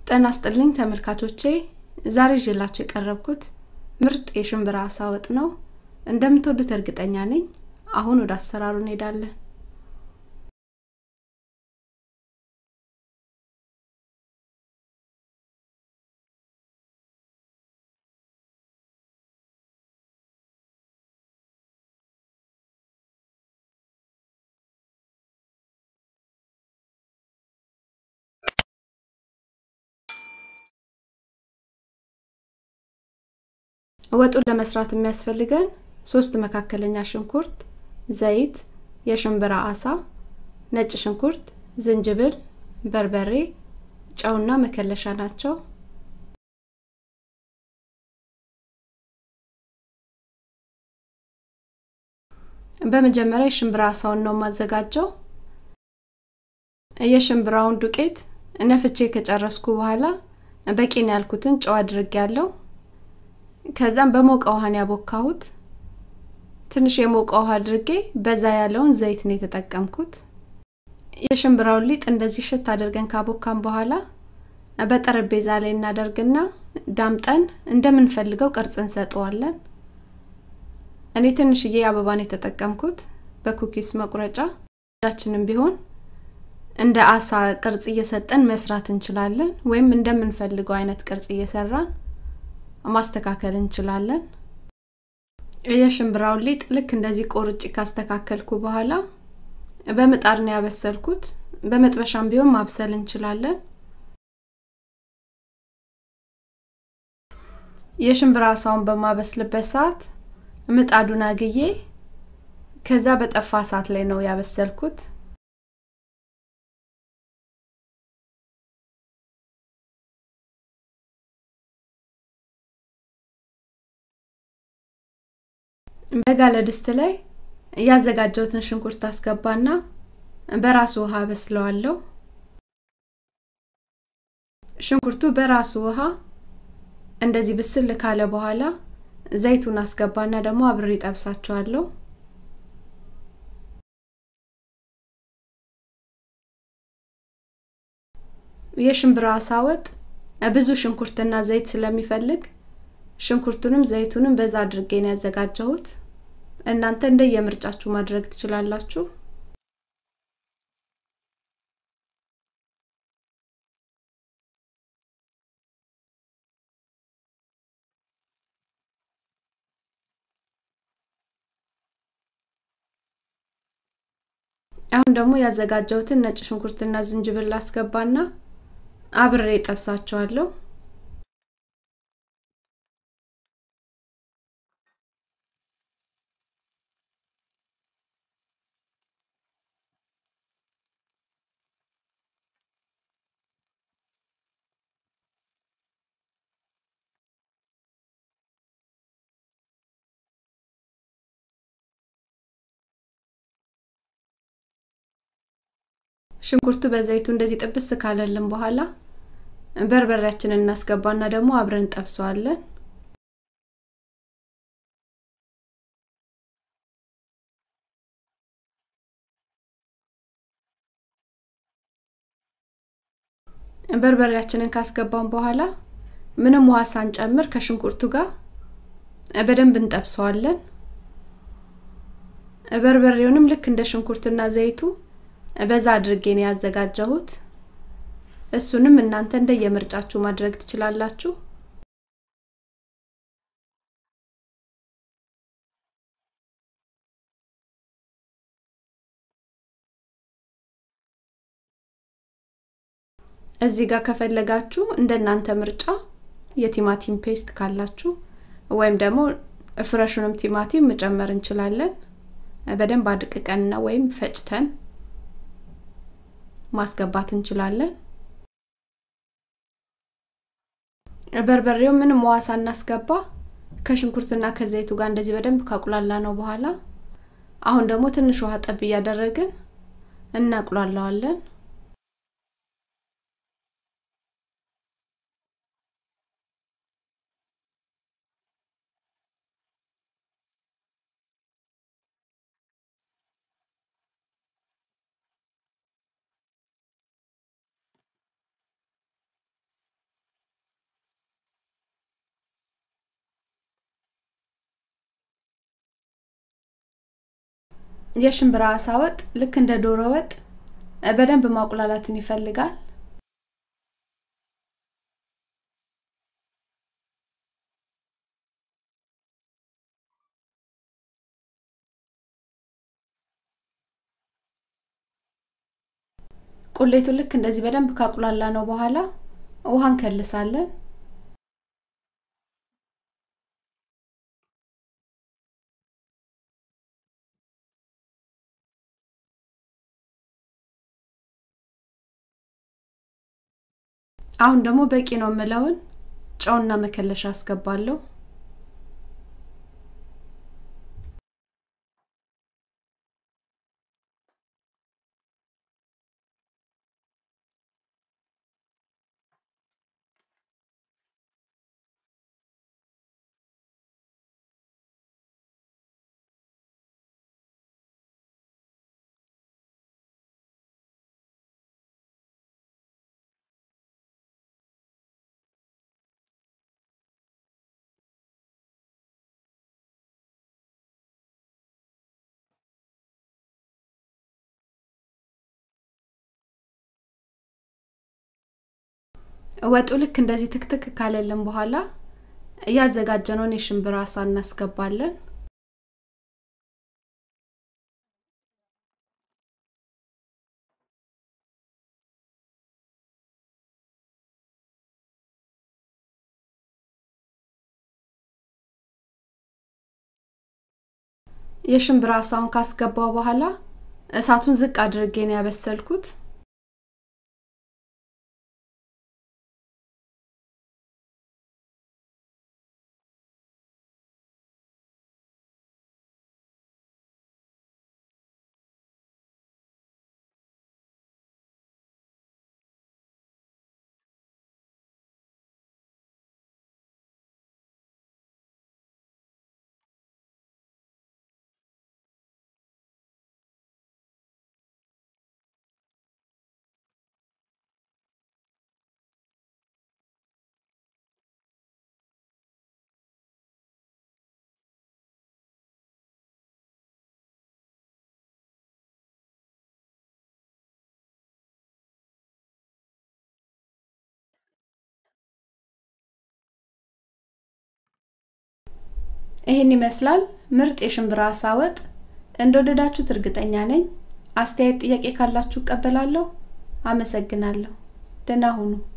ጤና ይስጥልኝ ተመልካቾቼ ዛሬ ይዤላችሁ የቀረብኩት ምርጥ የሽምብራ አሳ ወጥ ነው እንደምትወዱት እርግጠኛ ነኝ አሁን ወደ አሰራሩ እንሄዳለን ወጡን ለመስራት የሚያስፈልገን ሶስት መካከለኛ ሽንኩርት ዘይት የሽምብራ አሳ ነጭ ሽንኩርት ዝንጅብል በርበሬ ጨውና መከለሻ ናቸው በመጀመሪያ የሽምብራ አሳውን ነው የማዘጋጀው የሽምብራውን ዱቄት ነፍቼ ከጨረስኩ በኋላ በቂን ያልኩትን ጨው አድርግ ያለው ከዛም በሞቀ ውሃን ያቦካሁት ትንሽ የሞቀ ውሃ አድርጌ በዛ ያለውን ዘይት ነው የተጠቀምኩት የሽምብራውን ሊጥ እንደዚህ ሽት አድርገን ካቦካን በኋላ በጠረጴዛ ላይ እናደርግና ዳምጠን እንደምንፈልገው ቅርጽ እንሰጠዋለን እኔ ትንሽዬ አበባን የተጠቀምኩት በኩኪስ መቁረጫ ዳችንም ቢሆን እንደ አሳ ቅርጽ እየሰጠን መስራት እንችላለን ወይም እንደምንፈልገው አይነት ቅርጽ እየሰራን ማስተካከል እንችላለን የሽምብራውን ሊጥ ልክ እንደዚህ ቆርጭ ካስተካከልኩ በኋላ በምጣድ ነው ያበሰልኩት በመጥበሻም ቢሆን ማብሰል እንችላለን የሽምብራ አሳውን በማበስልበት ሰዓት ምጣዱን አግዬ ከዛ በጠፋ ሰዓት ላይ ነው ያበሰልኩት በጋለ ድስት ላይ ያዘጋጀውትን ሽንኩርት አስገባና በራሱ ውሃ በስለዋለሁ ሽንኩርቱ በራሱ ውሃ እንደዚህ ብስል ካለ በኋላ ዘይቱን አስገባና ደግሞ አብሬ ጠብሳቸዋለሁ የሽምብራ አሳ ወጥ ብዙ ሽንኩርትና ዘይት ስለሚፈልግ ሽንኩርቱንም ዘይቱንም በዛ አድርጌ ነው ያዘጋጀሁት እናንተ እንደ የምርጫችሁ ማድረግ ትችላላችሁ አሁን ደግሞ ያዘጋጀሁትን ነጭ ሽንኩርትና ዝንጅብል አስገባና አብሬ ጠብሳቸዋለሁ ሽንኩርቱ በዘይቱ እንደዚህ ጥብስ ካለልን በኋላ በርበሬያችንን እናስገባና ደግሞ አብረን ጠብሰዋለን በርበሬያችንን ካስገባን በኋላ ምንም ውሃ ሳንጨምር ከሽንኩርቱ ጋር በደንብ እንጠብሰዋለን በርበሬውንም ልክ እንደ ሽንኩርትና ዘይቱ በዛ አድርጌ ነው ያዘጋጀሁት እሱንም እናንተ እንደ የምርጫችሁ ማድረግ ትችላላችሁ እዚህ ጋር ከፈለጋችሁ እንደናንተ ምርጫ የቲማቲም ፔስት ካላችሁ ወይም ደግሞ ፍረሹንም ቲማቲም መጨመር እንችላለን በደንብ አድቅቀንና ወይም ፈጭተን ማስገባት እንችላለን በርበሬው ምንም ውሃ ሳናስገባ ከሽንኩርትና ከዘይቱ ጋር እንደዚህ በደንብ ካቁላላ ነው በኋላ አሁን ደግሞ ትንሽ ውሃ ጠብ እያደረግን እናቁላለዋለን የሽምብራ አሳ ወጥ ልክ እንደ ዶሮ ወጥ በደንብ ማቁላላትን ይፈልጋል። ቁሌቱ ልክ እንደዚህ በደንብ ካቁላላ ነው በኋላ ውሃ እንከልሳለን። አሁን ደግሞ በቂ ነው የምለውን ጨውና መከለሻ አስገባለሁ። ወጡ ልክ እንደዚህ ትክትክ ካለልን በኋላ እያዘጋጀነውን የሽምብራ አሳ እናስገባለን። የሽምብራ አሳውን ካስገባው በኋላ እሳቱን ዝቅ አድርጌ ነው ያበሰልኩት። ይህን ይመስላል ምርጥ የሽምብራ አሳ ወጥ። እንደወደዳችሁት እርግጠኛ ነኝ። አስተያየት፣ ጥያቄ ካላችሁ እቀበላለሁ። አመሰግናለሁ። ደህና ሁኑ።